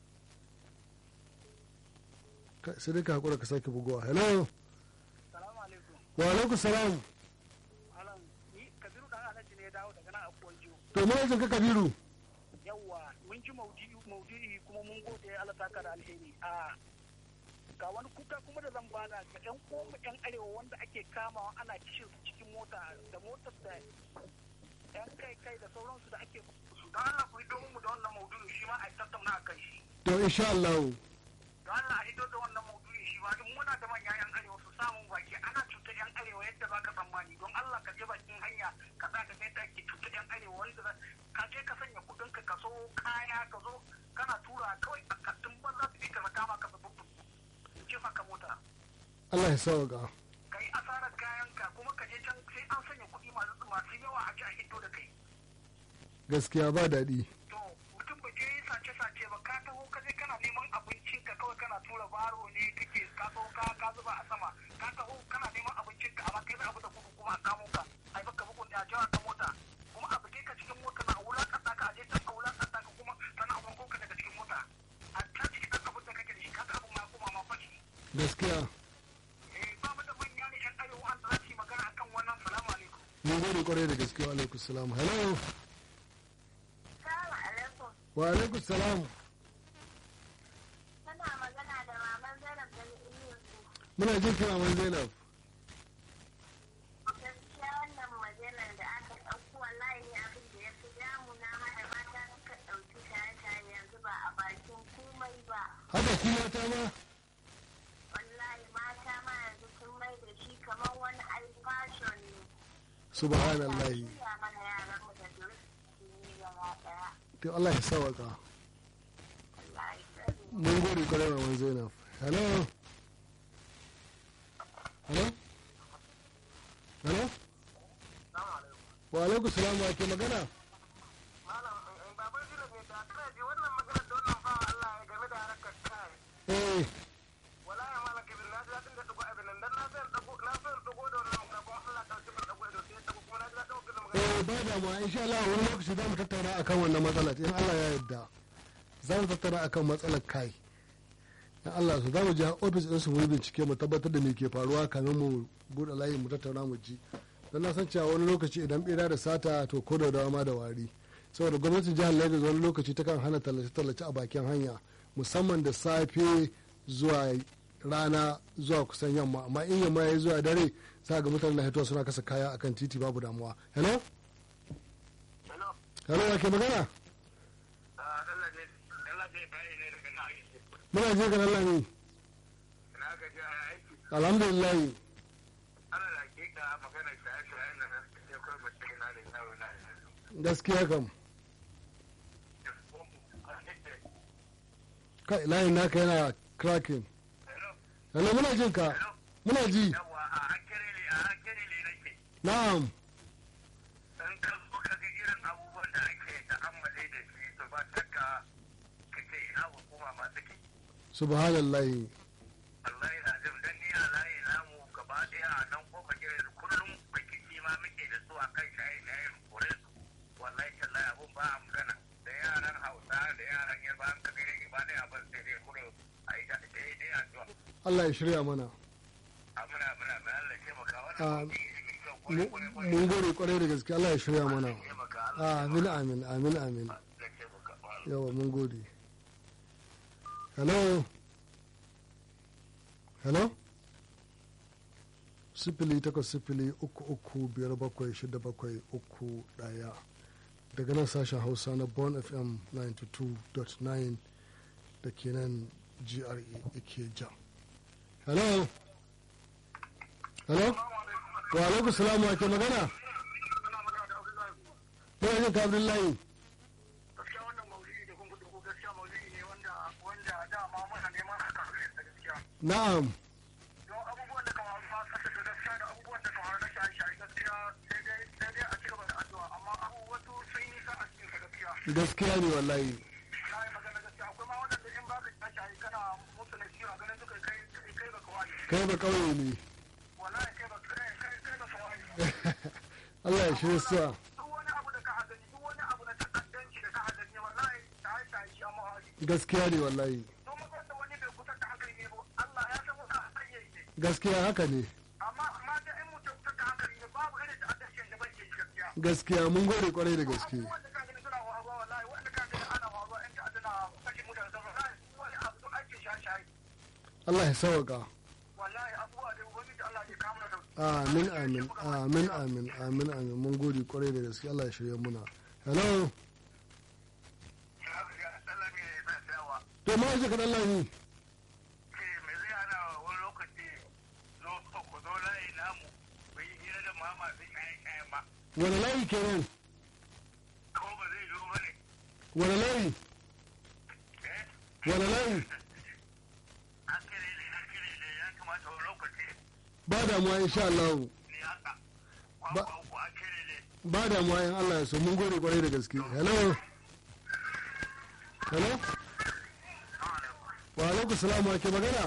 Ka- sai dai ka hakura ka sake bugowa hello Salamu alaikum. wa alaikum salam Alan, ni Kabiru dan Alhaji ne ya dawo daga nan abuwan jiyo. to muna jin ka kabiru Yawwa, mun ji maudu'i maudu'i kuma mun gode Allah saka da alheri. A ga wani kuka kuma da zan bada ga ƴan uwanmu ƴan arewa wanda ake kamawa ana kishin su cikin mota da motar da ƴan kai kai da sauransu da ake su don Allah ku hito mu da wannan maudu'i shi ma a tattauna a kan shi. to insha Allah Don Allah a hito da wannan maudu'i shi ma in muna da manyan ƴan arewa su samu baki ana cutar ƴan arewa yadda za ka tsammani don Allah ka je bakin hanya ka sa ka yadda ake cutar ƴan arewa wanda za- ka je ka sanya kuɗin ka ka so kaya ka zo kana tura kawai a kattun banza su bi ka kama ka sabu jefa ka mota Allah ya sauka ka yi asarar kayan ka kuma ka je can sai an sanya kuɗi masu masu yawa a ji a hito da kai gaskiya ba daɗi to mutum ba je sace sace ba ka taho ka je kana neman abincin ka kawai kana tura baro ne kake ka taho ka ka zuba a sama ka taho kana neman abincin ka amma kai da abu da gudu kuma a kamo ka ai baka bugun da jawa ka mota kuma a buge ka cikin mota na wulakanta ka aje can a wulakanta ka kuma sannan a wanko ka daga cikin mota a ta cikin ɗan abin da kake da shi kaga abin ma kuma ma fashi gaskiya eh ba mu da manya ne yan arewa wanda za su yi magana akan wannan salamu alaikum mun gode kwarai da gaske wa alaikum salam hello Salamu alaikum. wa alaikum salam Tana magana da maman Zainab da Iliyu. muna jin kira man zainab Gaskiya wannan maganar da aka ɗauko wallahi ne abin da ya fi damuna ma da mata suka ɗauki shaye-shaye yanzu ba a bakin su mata ma wallahi mata ma yanzu sun mai da shi kamar wani alfashon ne subhanallahi ya mana yaran mu da duk su yi gaba daya to Allah ya sawaka wallahi tsari mun gode kwarai maman zainab hello hello hello wa alaikum salam wa ke magana malam baban jira ne da kana ji wannan magana da wannan bawa Allah ya game da harkar kai eh wallahi malam kabir na ji daɗin da dugo abin nan dan na san dago na san dago da wannan magana kuma Allah ta ci bar dago da sai dago kuma na ji daɗin wannan magana eh ba damuwa insha Allah wani lokaci za mu tattauna akan wannan matsalar in Allah ya yarda za mu tattauna akan matsalar kai in Allah su za mu je ofis ɗinsu mu yi bincike mu tabbatar da me ke faruwa kamin mu buɗe layi mu tattauna mu ji don na san cewa wani lokaci idan ɓera da sata to ko da dawa ma da wari saboda gwamnatin jihar Lagos wani lokaci ta kan hana tallace-tallace a bakin hanya musamman da safe zuwa rana zuwa kusan yamma amma in yamma ya zuwa dare za ga mutane na hitowa suna kasa kaya akan titi babu damuwa hello hello hello ya ke magana ah Allah ne Allah ne bai ne daga na aiki muna je ga Allah ne na ga ji aiki alhamdulillah ana da hakika magana shaye-shayen nan sai kai mutum na da yawo na gaskiya kam kai layin naka yana cracking hello muna jin ka muna ji yawa a hankali ne a hankali ne nake na'am in ka zo ka ga irin abubuwan da ake ta'ammali da shi to ba shakka ka ce ina hukuma ma take subhanallahi wallahi na jin dan ni a layi namu gaba daya a nan ko ka gire kullum rikici ma muke da su a kan shaye shayen kore su wallahi tallahi abun ba a magana da yaran hausa da yaran yarba an ka gire ba dai abin sai dai kuro a yi da dai dai a zuwa Allah ya shirya mana muna muna mai Allah ke maka Ah, wannan Mu- mun gode kwarai da gaske Allah ya shirya mana amin amin amin amin yawa mun gode hello hello sifili takwas sifili uku uku biyar bakwai shida bakwai uku daya daga nan sashen hausa na bon fm 92.9 da ke nan gra ikeja hello hello wa alaikum salamu ake magana Muna jin ka Abdullahi. gaskiya wannan maulidi da kun kudu ko gaskiya maulidi ne wanda wanda dama muna neman a kafin sa gaskiya Na'am. don abubuwan da kamar ma kasa da gaskiya da abubuwan da kamar na shaye-shaye gaskiya sai dai sai dai a cigaba da addu'a amma abu wasu sun yi nisa a cikin sa gaskiya Gaskiya ne wallahi. na yi magana gaskiya akwai ma wadanda in ba ka shaye-shaye kana musu na ciwo ganin suka kai kai kai ba kawai Kai ba kauye ne. wallahi kai ba kai kai kai ba kawai Allah ya shirya sa. duk wani abu da ka hadani duk wani abu na ta'addanci da ka hadani wallahi shaye-shaye shi amma wani Gaskiya ne wallahi. don mutum da wani bai kusa da hankali ne ba Allah ya san wata hanyar ne Gaskiya haka ne. amma amma da in mutum kusa da hankali ne babu irin ta'addancin da bai ke gaskiya Gaskiya mun gode kwarai da gaske. wanda ka gani suna wawa wallahi wanda ka gani ana wawa in ta'adda na kashe mutane da wallahi wani abu duk ake shaye-shaye Allah ya sauka. wallahi abubuwa da ubangiji Allah ya kawo mana sauki Amin amin amin amin amin amin mun gode kwarai da gaske Allah ya shirya muna. Hello. To ma ji kadan Allah ni. Wani layi kenan? Wani layi? Wani layi? Ba damuwa insha Allah. Ba- Ba damuwa in Allah ya so mun gode kwarai da gaske. Hello. Hello. Wa alaikum salam wa ke magana?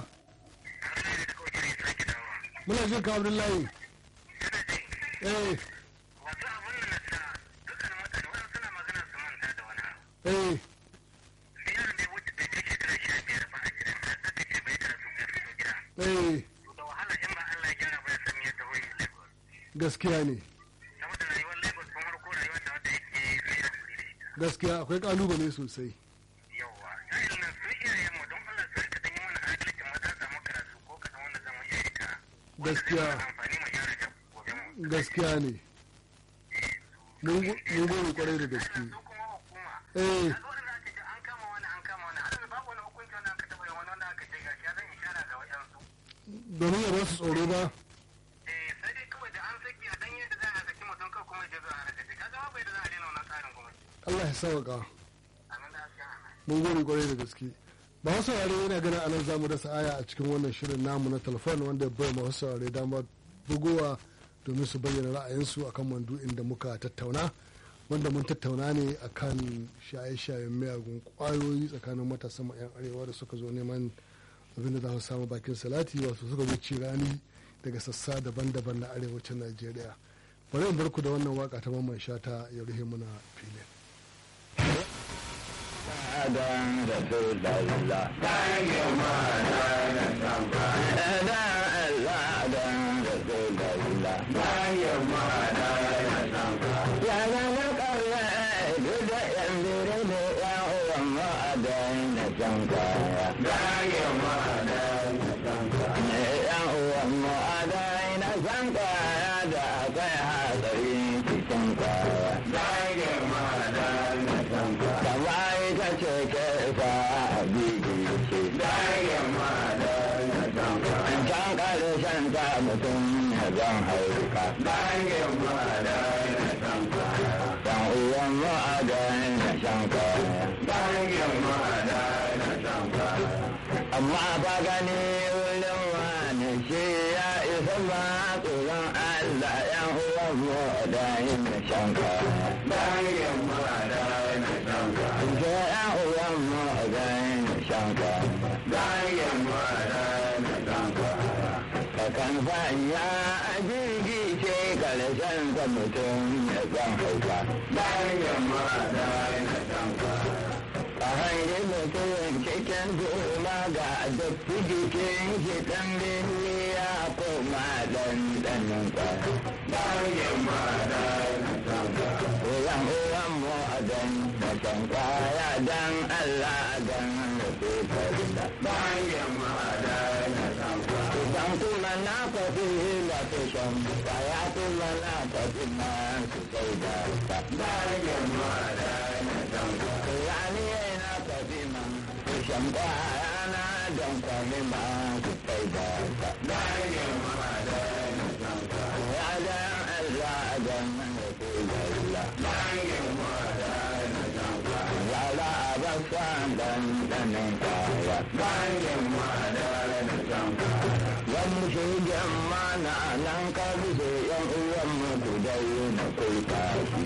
Muna jin ka Abdullahi. Eh, Wato abin da na sa dukkan mutane wani suna magana su manta da wani abu. eh, Biyar ne wuce bai kai shekara sha biyar ba a gidan da aka ce bai karatu bai fito gida. eh, To da wahala in ba Allah ya gyara ba ya san yadda wani Lagos. gaskiya ne. Saboda rayuwar Lagos tun farko rayuwar da wanda yake sai ya kuri da ita. Gaskiya akwai kalubale sosai. Yawwa. Sa'in nan su iyayen mu don Allah su rika ɗanyi mana adalci mu ta samu karatu ko kaɗan wanda zamu iya rika. Wanda zai Gaskiya. mana amfani mu gyara da gobe mu. Gaskiya ne. Mun go- mun gode kwarai da gaske. Su kuma hukuma. Eh, Kaga wanda aka ce an kama wani an kama wani har babu wani hukunci wanda aka taɓa yin wani wanda aka domin ya ba su tsoro ba eh sai dai kawai da an saki a dan yadda za a saki mutum kawai kuma ya zo a raka shi kaga ma bai da za a daina wannan tsarin kuma Allah ya sauka amin da gaskiya mun gode kwarai da gaske ba wasu saurare yana ganin anan zamu dasa aya a cikin wannan shirin namu na telefon wanda ya bai masu saurare dama bugowa domin su bayyana ra'ayinsu akan mandu'in da muka tattauna wanda mun tattauna ne akan shaye-shayen miyagun kwayoyi tsakanin matasan 'yan arewa da suka zo neman abin da za su samu bakin salati wasu suka zo cirani daga sassa daban-daban na arewacin najeriya bari in barku da wannan waka ta mamman shata ya rufe muna filin Adan Rasulullah Adan Allah Adan Rasulullah Ya zama ƙarya duk da yan bire ne ya uwan mu adan na can kaya Ya uwan mu adan na can kaya da akwai hatsari cikin kaya kama ita ce ke fa a bibi ce an can ƙarshen ta mutum ya zan hauka dan uwan mu a gani na shan kaya amma ba gani wurin wani shi ya isa ba tsoron Allah yan uwan mu da yin na shan kaya Ke yan uwan mu da yin na shan kaya Kakan fanya a jirgi ce karshen ta mutum ya zan hauka. A hanyar mutum cikin goma ga datti jikin shi ɗan birni ya koma ɗan ɗanin Uwan uwan mu a dan da can kaya dan Allah dan rasu farida. Idan kuma na kwafi da su shan kaya kuma na kwafi ma su sai da ta. Rani na kwafi ma su shan kaya na don kwafi ma su sai da ta. Ya dan Allah dan rasu farida. Lala abasa dan danin kaya. Wani shegen mana nan ka bisa yan uwan mu ku dai na kai tashi.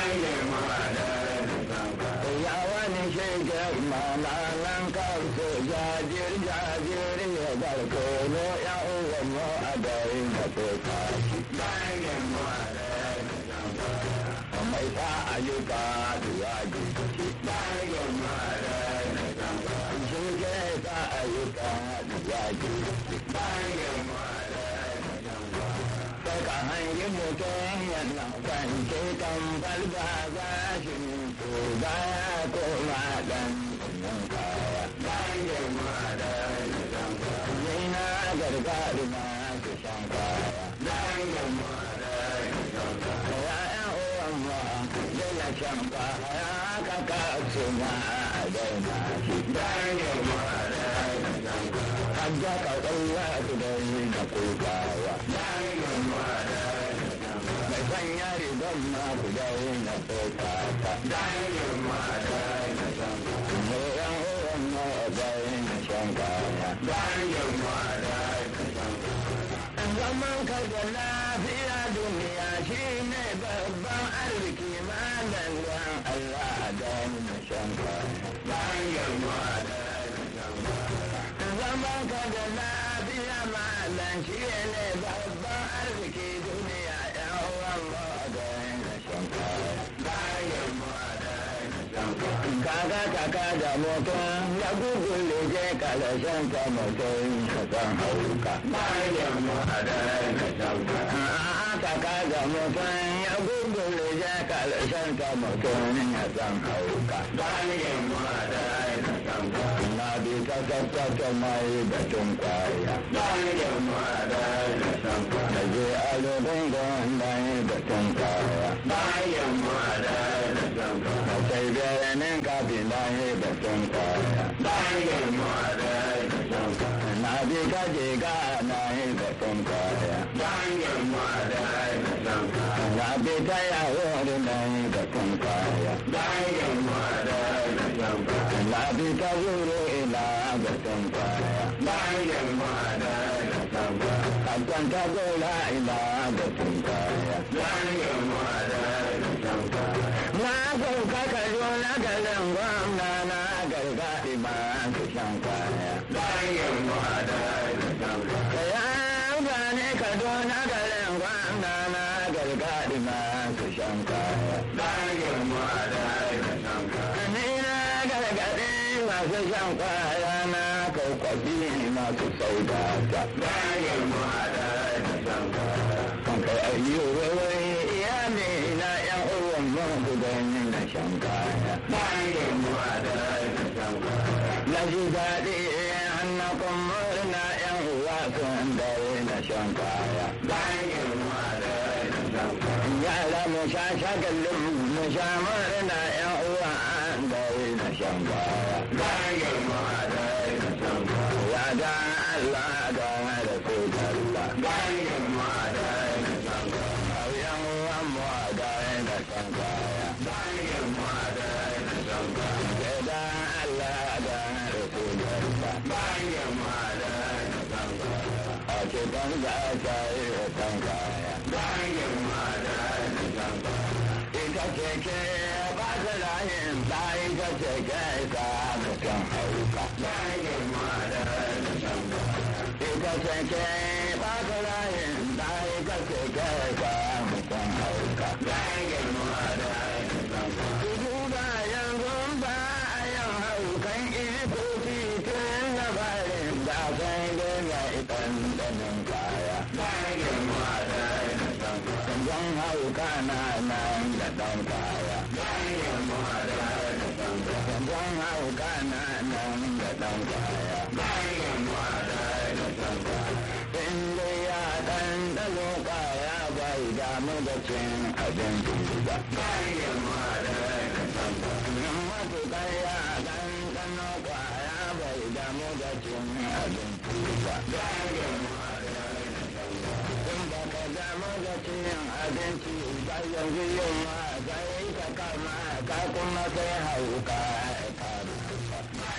Ya wani shegen mana nan ka bisa jajir jajir ya barko no ya uwan mu a dai na kai tashi. Mai sa ayyuka da yaji ce. Shi ke sa ayyuka da yaji ce. Sai ka hangi mutum yana kwance kan falba za shi to ba ya koma dan nan kaya. Ni na gargaɗi ma su shan kaya. Ya'yan uwan ma dole shan kaya ka kasu ma a daina shi. Hajja ka ɗauya su da yi da kukawa. Mai sanya rigar ma ku da yi na kokata. Yan uwan ma da yi na shan kaya. Zaman ka da lafiya duniya shi ne babban arziki malam don Allah da na shan kaya. Zaman ka da lafiya malam shi ne babban arziki duniya yan uwan ma da na shan kaya. Kaga kaka da mutum ya gugule je kalashen ta mutum ka san hauka. Kaka da mutum ya gugule je kalashen ta mutum ya san hauka. Na bi ka tattata mai batun kwaya. Na je a lodin gwamnan batun kwaya. Na sai birnin kafin na yi batun kwaya. Na bi ka je ga na yi lafi ta zuro ila ga kaya bayan ma'ada da samba hakan ta zola ila ga kaya bayan ma'ada da samba na sauka ka zo na garin gwamna na gargaɗi ba su shan kaya bayan ma'ada da samba kaya gane ka zo na garin gwamna na gargaɗi ba su shan kaya bayan ma'ada da samba ni na gargaɗi masu shan kwaya na kaukwabi masu sauda ta bayan ma'ada da shan kwaya kan kai ayyuwa wai iyali na yan uwan mun gudani na shan kwaya bayan ma'ada da shan kwaya na ji daɗi hannakon murna yan uwa sun dare na shan kwaya bayan ma'ada da shan kwaya yara mu sha shagalin mu sha murna yan uwa an dare na shan kwaya bayan ma'ada da shan kwaya ya da Allah da Rasulullah bayan ma'ada da shan kwaya yan uwa mu da da shan kwaya bayan ma'ada da shan kwaya ya da Allah da Rasulullah bayan ma'ada da shan kwaya a ce ban da ta yi shan kwaya bayan ma'ada da shan kwaya ita ce ke ba ta layin ta ita ce ke ta mutum hauka bayan ma'ada da shan kwaya ita ce ke ba ta layin ta ita ce ke ta mutum hauka bayan ma'ada da shan kwaya duba yanzu ba a yin haukan iko titin na bayan da sai dai na ikan danin kaya bayan ma'ada da shan kwaya zan hauka na nan da ɗan kaya bayan ma'ada da shan kwaya zan hauka na nan da ɗan kaya bayan ma'ada da shan kwaya in dai ya ɗan ɗalo kaya bai damu da cin abincin gida bayan ma'ada da shan kwaya matuƙar ya ɗan ɗano kwaya bai damu da cin abincin gida bayan ma'ada da shan kwaya in ba ka damu da cin abinci ba yanzu yin ma zai ka kama ka kuma sai hauka ka rufa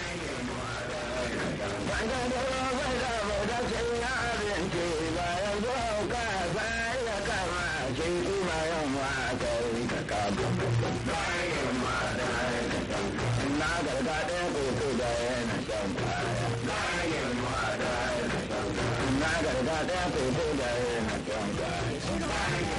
Wanda da bai damu da cin abinci ba yanzu hauka sai ya kama shi kuma yin ma kai ka kama bayan ma da na gargaɗe koko da yana shan kwaya bayan ma da na gargaɗe koko da yana shan kwaya